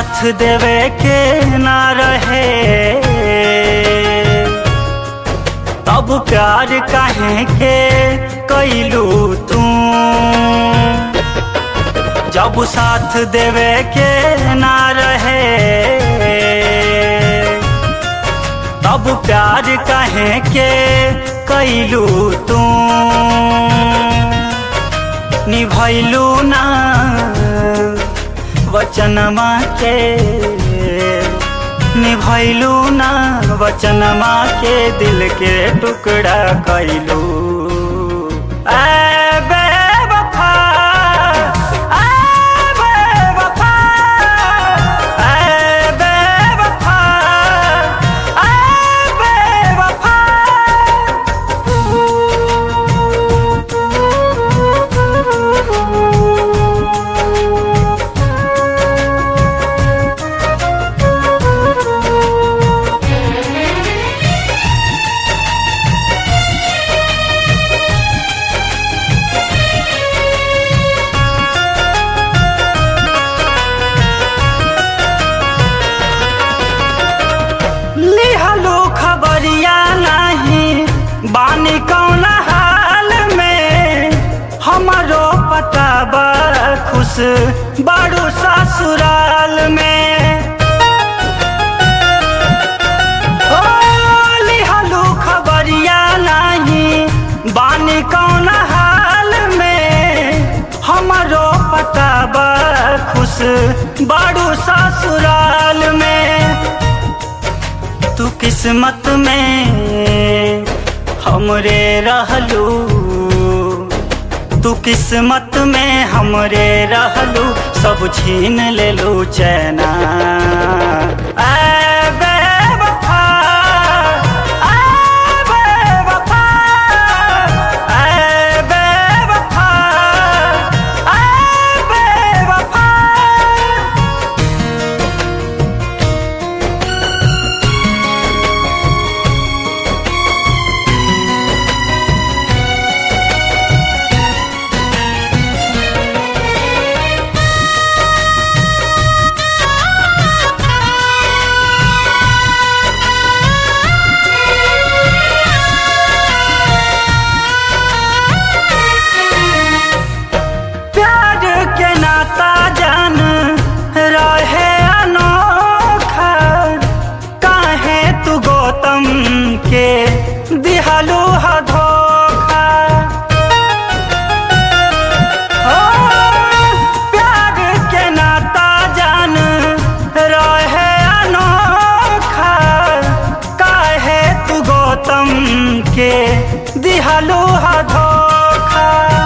साथ देवे के ना रहे तब प्यार काहे के कैलू तू जब साथ देवे के ना रहे तब प्यार काहे के कैलू तू निभैलू ना वचनमा के निभैलू ना वचनमा के दिल के टुकड़ा कैलू ऐ बेवफा, ऐ बेवफा, ऐ बेवफा, ऐ बेवफा। लिहलो खबरिया नहीं बानी कौन हाल में हमारो पता बा खुश बाड़ू ससुराल में ओ लिहलो खबरिया नहीं बानी कौन हाल में हमारो पता बा खुश बाड़ू ससुराल में तू किस्मत में हमरे रहलू तू किस्मत में हमरे रहलू सब छीन लेलू चैना ऐ बेवफा, ऐ बेवफा, ऐ बेवफा, ऐ बेवफा। प्यार के नाता जान रहे अनोखा काहे तू गौतम के दिहलू ह धोखा हो प्यार के नाता जान रहे अनोखा काहे तू गौतम के दिहलू ह धोखा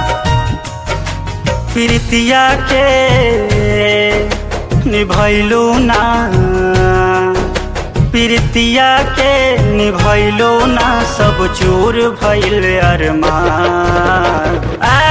प्रीतिया के निभैलू ना प्रीतिया के निभैलू ना सब चूर भैल अरमान ऐ